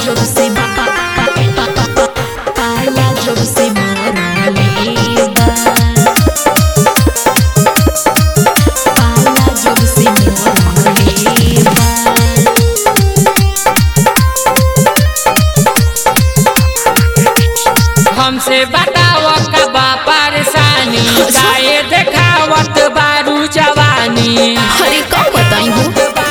जब से पाला जब से मरले बा पाला जब से मरले बा हमसे बताव का बा परेशानी काहे देखावत बारू जवानी अरे का बताई हो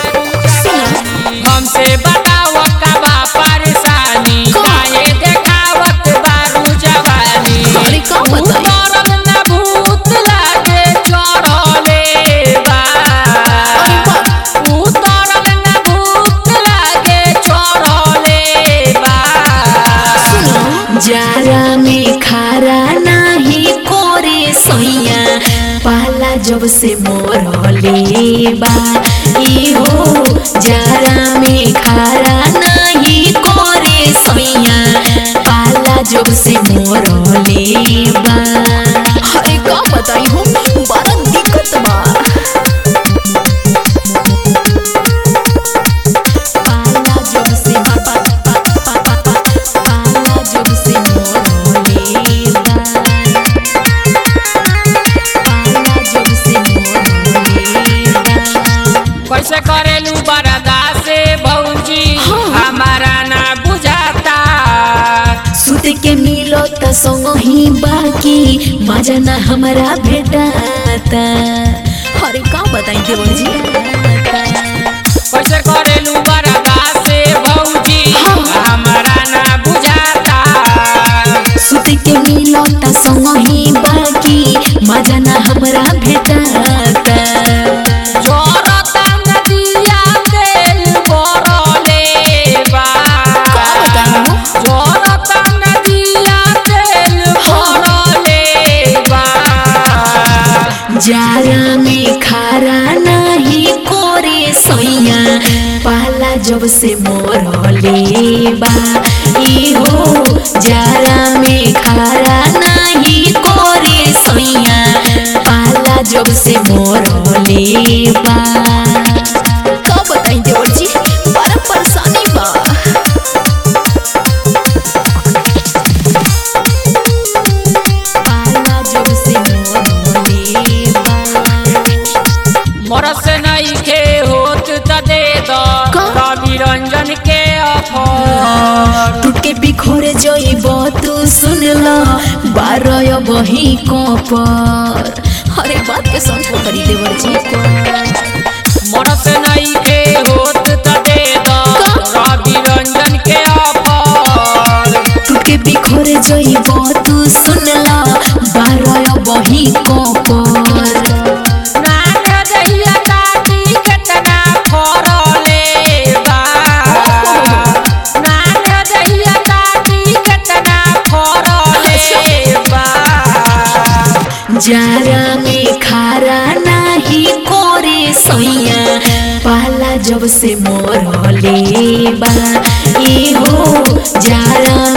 हमसे बताव का बा परेशानी काहे देखावत बारू जवानी अरे का बताई उतरल ना भूत लागे चढ़ले बा अरे बाप उतरल ना भूत लागे चढ़ले बा जारा में खारा नाही कोरे सैया पाला जब से मोरले बा ई हो जारा में खारा नाही कोरे सैया पाला जब से मोरले बा अरे का बताई हो बड़ा दिक्कत बा पाला जब से पाला जब से मोरले बा पाला जब से मोरले बा कैसे करेलू बरदा से भौजी हाँ। हमारा ना बुझाता सुत के मिलो त संग ही बाकी मजा ना हमारा भेटाता अरे का बताई देवर जी कैसे करेलू बरदा से भौजी हाँ। हमारा ना बुझाता सुत के मिलो त संग ही बाकी मजा ना हमारा भेटाता जोरता नदिया तेल बरले बा का बताऊं? जोरता नदिया तेल बरले बा जारा में खारा नाही कोरे सैया पाला जब से मोरले बा ई हो जारा में खारा नाही कोरे सैया पाला जब से मोरले बा का बताई देवर जी बड़ा परेशानी बा पाला जब से मोरले बा मरस नहीं के होत त दे दो का? रवि रंजन के अफर टूट के बिखोरे जइब तू सुन ल बारह बही कपर अरे बात के समझ करी देवर जी को मरस नहीं के होत त दे दो का? रवि रंजन के अफर टूट के बिखोरे जइब तू सुन ल बारह बही कपर नान दहिया काटी केतना फरले बा नान दहिया काटी केतना फरले बा जारा में खारा नाही कोरे सैया पाला जब से मोरले बा ई हो जारा